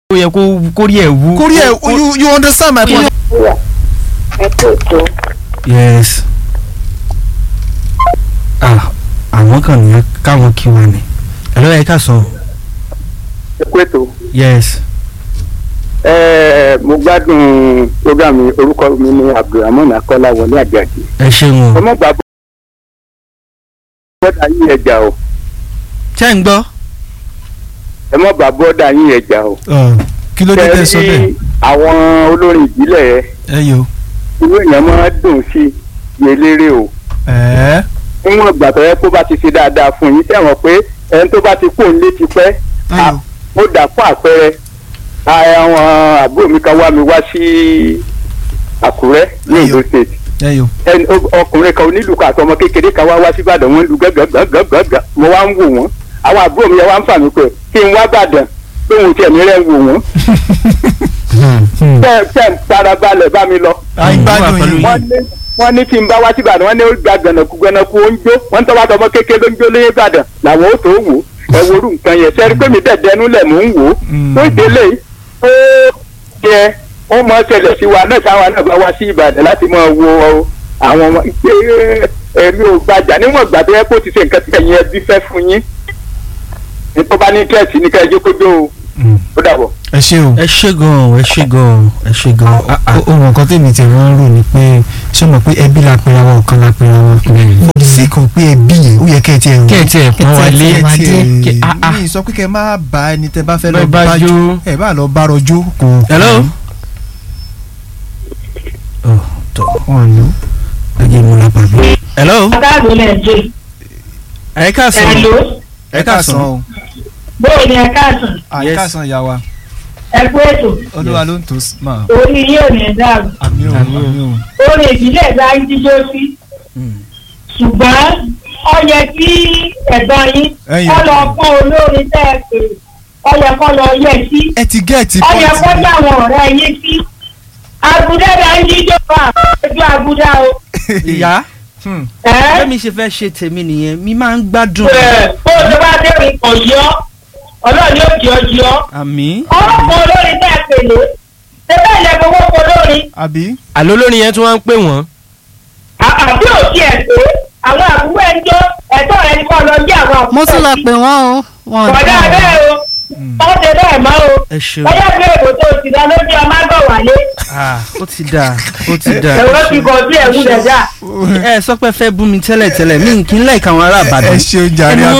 ó yẹ kó kórí ẹ̀ wú. kórí ẹ you you understand my point. ẹ tó tó yes ah àwọn kan nìyẹn káwọn kí wọn ni hello ẹ ká sọ ẹ kó ètò yes ẹ mo gbádùn program mi orúkọ mi ní abdulrahman akọ́láwọlé àjàjì ẹ ṣeun o ọmọ gbà bọ́dà yín ẹja o ṣé ń gbọ́. ẹ mọ̀ bá bọ́dà yín ẹja o kí ló dé tẹ sọ bẹ́ẹ̀. àwọn olórin ìbílẹ̀ ẹ yo. inú èèyàn máa dùn sí i eléré o ẹ̀ẹ́ níwọ̀n ìgbà tó yẹ kó bá ti ṣe dáadáa fún yín sẹ́wọ̀n pé ẹni tó bá ti kó nílé ti pẹ́ ayò. ó dà fún àpẹẹrẹ àwọn àbúrò mi kan wá mi wá sí àkúrẹ́ ní Ayò. Ondo state ẹ yo. ẹni ó- ọkùnrin kan onílù kan àti ọmọ kékeré kan wá wá sí Ìbàdàn wọn lu gàgàgàgàgà mo wá ń wò wọn àwọn àbúrò mi yẹn wá ń fà mí pé kí n wá Ìbàdàn pé òun tiẹ̀ ní rẹ̀ ń wò wọ́n tẹ́ tẹ́ ń farabalẹ̀ bá mi lọ àìgbádùn yìí. wọ́n ní wọ́n ní kí n bá wá sí Ìbàdàn wọ́n ní ó gba gànàkú gànàkú ó ń jó wọ́n ń tọ́ bá tọmọ kékeré ló ń jó lóyè Ìbàdàn làwọn ó tó wò ẹ worú nǹkan yẹn sẹ́rí pé mi dẹ̀ dẹnu lẹ̀ mò ń wò ó Mm. tó ìdílé ó yẹ ó mọ ṣẹlẹ̀ sí wa náà táwa náà bá wá sí Ìbàdàn láti máa wo àwọn ọmọ ìpè ẹ̀mí ò gbàjà níwọ̀n ìgbà tó yẹ kó ti ṣe nǹkan tí ẹ̀yin ẹbí fẹ́ fún yín ní tó bá ní kẹ́ẹ̀sì ní kẹ́ẹ̀jọ́ kójó o ó dàbọ̀. ẹ ṣe o. ẹ ṣe gan ẹ ṣe gan ẹ ṣe gan ah ah ohun nǹkan tèmi tẹ̀ wọ́n ń rò ni pé ṣé o mọ̀ pé ẹbí la pera wọn ọ̀kan la pera wọn. mo sì kàn pé ẹbí yẹn ó yẹ kẹ́ ẹ tiẹ̀ rò. kẹ́ ẹ tiẹ̀ pọ́n wa lé kẹ́ ẹ tiẹ̀ Kẹ́- ah, ah. mi sọ pé kẹ́ ẹ má bá ẹni tẹ́ bá fẹ́ Lọ lọ bá bá jó. jó ẹ bá lọ bá rọjò kò. hello. oh tọ wọn lò. ẹjẹ mo la pàbí. hello káàdùn nàìjíríà ẹ ká sọ ẹ̀lò ẹ ká sọ o. bóyá ni ẹ káàsùn àìkásán ìyá wa ẹ kú ètò olúwa ló ń tó s- mà. orí yóò ní dàrú àmì ò Àmì ò. àmì ò. orí ìbílẹ̀ bá ń jíjó sí ṣùgbọ́n ó yẹ kí ẹ̀gbọ́n yín Ẹ̀yin. kọ́ lọ pọ́n olórin tẹ́ ẹ pè ó yẹ kọ́ lọ yẹ sí ẹ ti gẹ́ẹ̀tì ó yẹ kó pọ́ǹtì. yà àwọn ọ̀rẹ́ yín sí àgùdá bá ń jíjó fún àpéjú àgùdá o ìyá Hmm. ẹ́ bẹ́ẹ̀ mi ṣe fẹ́ ṣe tèmi nìyẹn mi máa ń gbádùn. ẹ̀ bó o tó bá dẹ́rìn kò yọ ọlọ́ọ̀ni ó jọ jọ àmì. ọlọ́pàá olórin tẹ́ ẹ pè lé ṣé bẹ́ẹ̀ lẹ gbowó fún olórin àbí. àló lórí yẹn tí wọ́n ń pè wọ́n. àbí òsì ẹ̀ pé àwọn àbúrò ẹ̀ ń jó ẹ̀tọ́ rẹ̀ ní kọ́ lọ jẹ́ àwọn àbúrò mo tún lọ pè wọ́n o wọn ò kọ̀dá dáhùn. bẹ́ẹ̀ o wọ́n ṣe bẹ́ẹ̀ mọ́ o ẹ ṣeun bóyá bí èbò tó ti dá lójú ọmọ àgọ́ wálé ah ó ti dáa ó ti dáa. ẹ̀rọ ti kọ̀ sí ẹ̀wù rẹ̀ dá. ẹ sọ pé fẹ́ bú mi tẹ́lẹ̀ tẹ́lẹ̀ mi kì í láìka àwọn ará ẹ Ìbàdàn. ṣeun jàre ẹnu